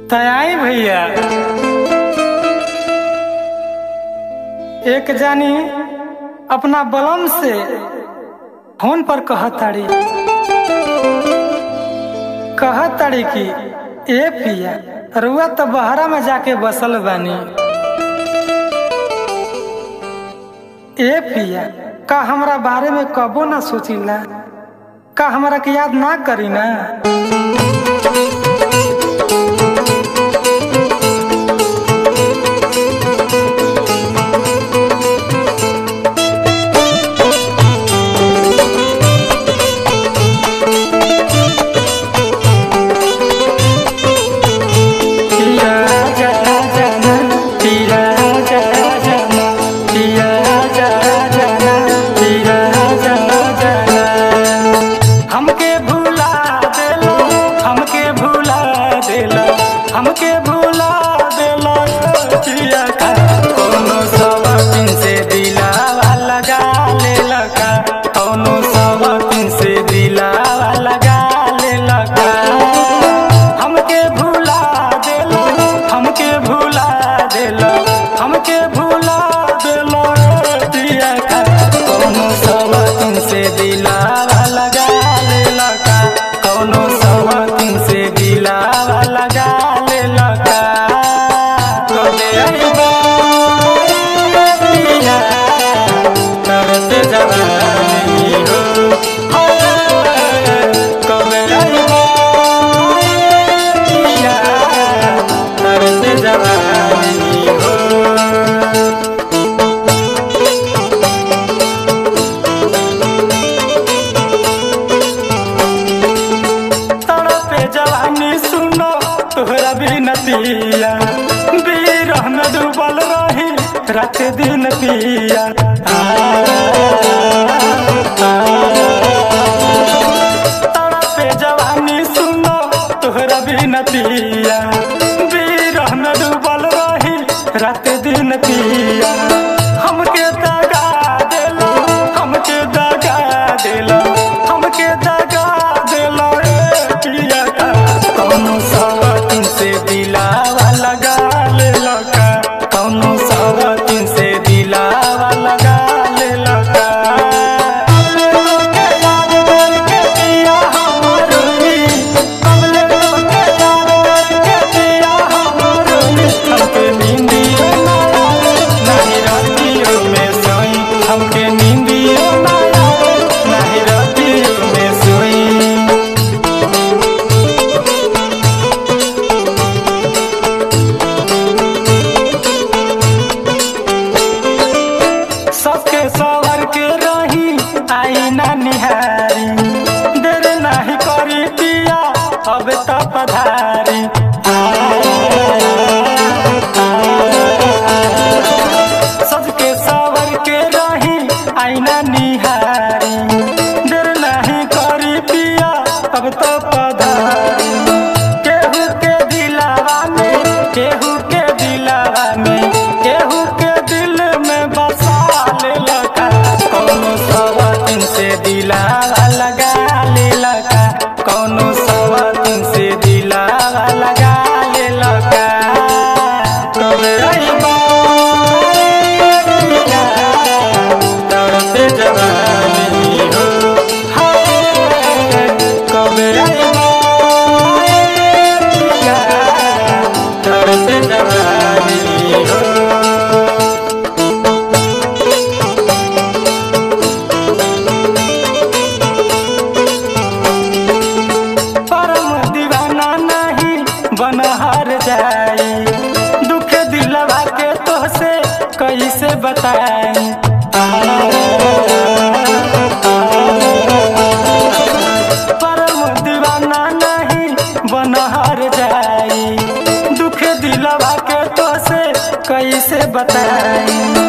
तयाई भैया एक जानी अपना बलम से फोन पर कहताड़ी कहताड़ी कि ए पिया रुआ तो बहरा में जाके बसल बानी ए पिया का हमरा बारे में कबो ना सोचिला का हमरा के याद ना करी ना पिया जा जाना पिया जा जाना पिया जा जाना पिया जा जाना हमके भूला देलो हमके भूला देलो हमके भूला देलो पिया का कोनो सवापिन से दिलावा लगा ले लगा कोनो सवापिन से दिलावा लगा ले लगा हमके भूला देलो हमके भूला देलो हमके भूला देलो पिया का कोनो सवापिन से दिलावा लगा ले लगा कोनो सवापिन से दिलावा लगा ले लगा कबे अइबा पिया करते जवानी हो कबे अइबा पिया करते जवानी हो तड़पे जवानी सुनो तोहरा भी नतिया बीरह में डूबल रही रात दिन पिया आ, तड़पे जवानी सुनो तोहरा भी नतिया बीरह में डूबल रही रात दिन पिया हमके दगा देलो हमके दगा देलो हमके दगा देलो रे पिया का कौनो सवातिन से दिलावा लगा ले लगा कौनो सवातिन से दिलावा लगा ले लगा कबले लोके याद करके पिया हमरोई कबले लोके याद करके पिया हमरोई हमके नींदियो ना आवे नाही रातियो में सोई हमके नींदियो ना आवे नाही रातियो में सोई सबके सवर के रही आई ना निहारी देर नाही करी पिया अब त पधारी सबके सवर के रही आई ना निहारी देर नाही करी पिया अब त पधारी केहू के दिलावा में केहू के दिलावा में केहू के दिल में बसा ले लगा कौनो सवातिन से दिलावा लगा ले लगा कौनो सवातिन से दिलावा लगा ले लगा कबे अइबा पिया, दर्द जवानी हो हाय, कबे अइबा पिया, दर्द जवानी हो परम दीवाना नहीं बनहार जाई दुख दिलवा के तोहसे कैसे बताई परम दीवाना नहीं बनहार जाई दुख दिलवा के तोहसे कैसे बताई